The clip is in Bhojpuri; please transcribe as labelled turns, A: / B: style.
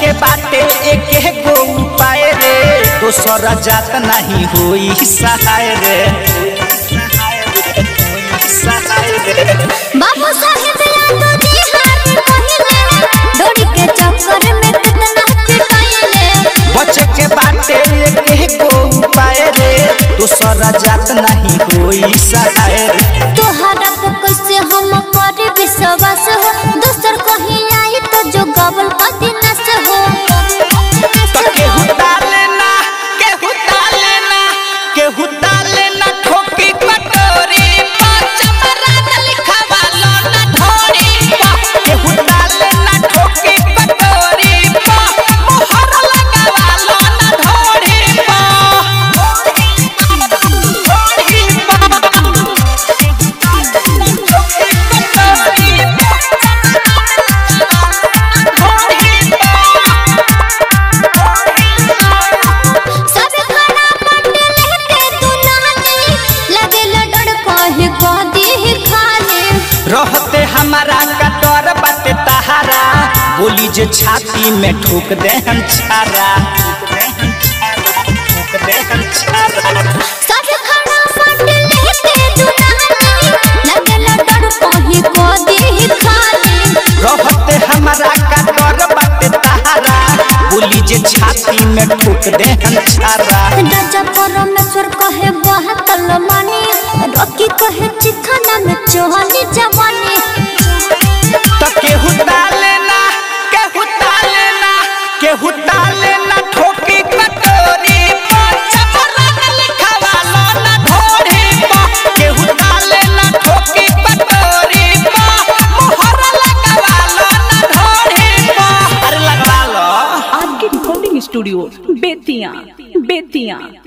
A: के बाटे एक गो उपाय रे दोसर जात नहीं होई सहाय रे सहाय रे
B: बाबू साहेब यादव जी हाथ पहिले डोरी के चक्कर में कितना पिटाइले
A: बच के बाटे एक गो उपाय रे दोसर जात नहीं होई सहाय रे
B: तोहरा पे कैसे हम पर विश्वास हो दोसर कहीं आई तो जो गबल पति नस हो
A: तो केहू डाले ना केहू डाले ना केहू डाले ना ठोकी कटोरी केहू डाले ना ठोकी कटोरी मोहर लगावालो ना ढोरी
B: सब खड़ा पंडे लेके तू नानी लगे लडड़ कहे कह दी खाली
A: रहते हमारा कटोर बाटे तहारा बोली जे छाती में ठोक दे हम छारा ठोक दे हम छारा
B: सब खड़ा पंडे लेके तू नानी लगे लडड़ कहे कह दी खाली
A: रहते हमारा कटोर बाटे तहारा बोली जे छाती में ठोक दे हम छारा
B: राजा परमेश्वर कहे बहतल मानी रॉकी कहे चिखाना में चोहनी जवानी
A: तो केहू डाले ना केहू डाले ना केहू डाले ना ठोकी कटोरी पर चपरान लिखवालो ना ढोरी पर केहू डाले ना ठोकी कटोरी पर मोहर लगावालो ना ढोरी पर अरे लगवा लो
C: आपके रिकॉर्डिंग स्टूडियो बेतिया बेतिया